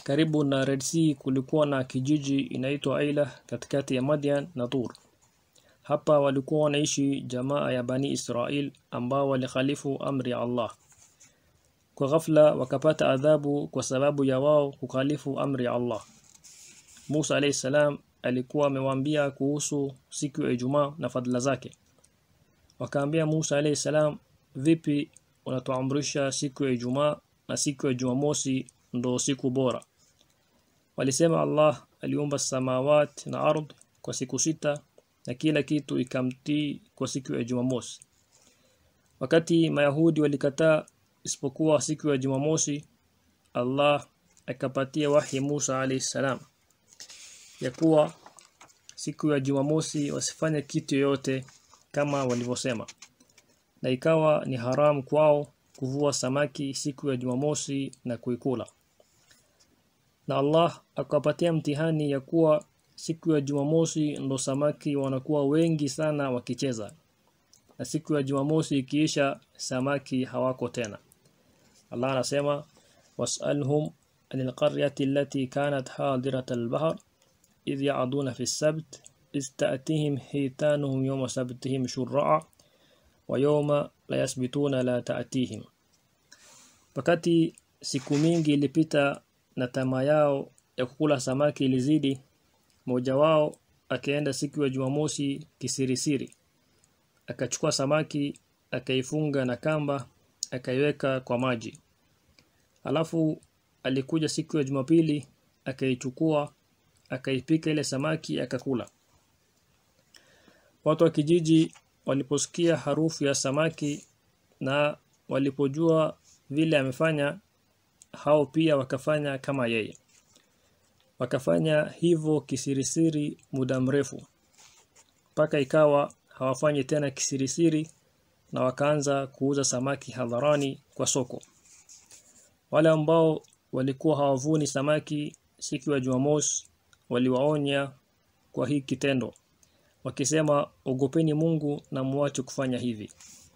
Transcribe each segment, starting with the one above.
karibu na Red Sea kulikuwa na kijiji inaitwa Aila katikati ya Madian na Tur. Hapa walikuwa wanaishi jamaa ya Bani Israel ambao walikhalifu amri ya Allah. Kwa ghafla wakapata adhabu kwa sababu ya wao kukhalifu amri ya Allah. Musa alayhi salam alikuwa amewaambia kuhusu siku ya Ijumaa na fadhila zake. Wakaambia Musa alayhi salam, vipi unatuamrisha siku ya Ijumaa na siku ya Jumamosi ndo siku bora? Walisema Allah aliumba samawati na ardh kwa siku sita na kila kitu ikamtii kwa siku ya Jumamosi. Wakati Mayahudi walikataa isipokuwa siku ya Jumamosi, Allah akapatia wahi Musa alayhi salam ya kuwa siku ya Jumamosi wasifanye kitu yoyote kama walivyosema. Na ikawa ni haramu kwao kuvua samaki siku ya Jumamosi na kuikula. Na Allah akapatia mtihani ya kuwa siku ya Jumamosi ndo samaki wanakuwa wengi sana wakicheza. Na siku ya Jumamosi ikiisha samaki hawako tena. Allah anasema was'alhum anil qaryati allati kanat hadirat al-bahr idh ya'duna fi as-sabt إذ تأتيهم حيتانهم يوم سبتهم شرعا ويوم لا يسبتون لا تأتيهم wakati siku mingi ilipita na tamaa yao ya kukula samaki ilizidi mmoja wao akaenda siku ya Jumamosi kisirisiri akachukua samaki akaifunga na kamba akaiweka kwa maji alafu alikuja siku ya Jumapili akaichukua akaipika ile samaki akakula Watu wa kijiji waliposikia harufu ya samaki na walipojua vile amefanya hao pia wakafanya kama yeye. Wakafanya hivyo kisirisiri muda mrefu. Paka ikawa hawafanyi tena kisirisiri na wakaanza kuuza samaki hadharani kwa soko. Wale ambao walikuwa hawavuni samaki siku ya Jumamosi waliwaonya kwa hii kitendo wakisema ogopeni Mungu na muache kufanya hivi.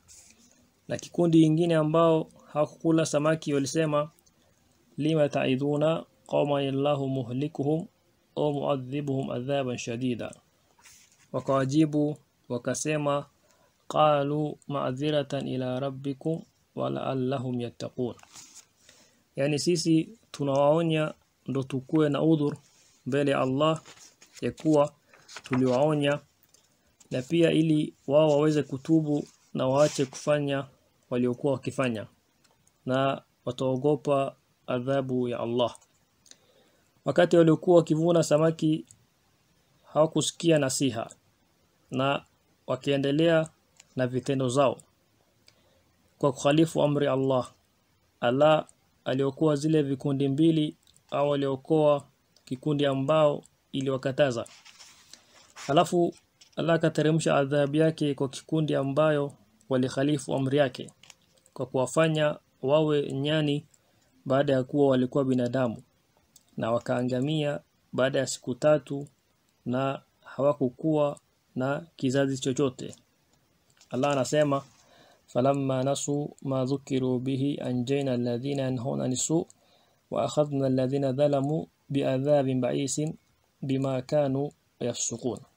Na kikundi kingine ambao hawakukula samaki walisema lima ta'idhuna qawma illahu muhlikuhum au muadhibuhum adhaban shadida. Wakawajibu wakasema qalu ma'dhiratan ila rabbikum wa la'allahum yattaqun. Yani sisi tunawaonya ndo tukue na udhur mbele ya Allah ya kuwa tuliwaonya na pia ili wao waweze kutubu na waache kufanya waliokuwa wakifanya na wataogopa adhabu ya Allah wakati waliokuwa wakivuna samaki hawakusikia nasiha na wakiendelea na vitendo zao kwa kukhalifu amri Allah Allah aliokuwa zile vikundi mbili au aliokoa kikundi ambao iliwakataza Alafu Allah akateremsha adhabu yake kwa kikundi ambayo walikhalifu amri yake kwa kuwafanya wawe nyani baada ya kuwa walikuwa binadamu na wakaangamia baada ya siku tatu na hawakukuwa na kizazi chochote. Allah anasema falamma nasu ma dhukiru bihi anjayna alladhina yanhuna anisu wa akhadna alladhina dhalamu bi'adhabin ba'isin bima kanu yafsukun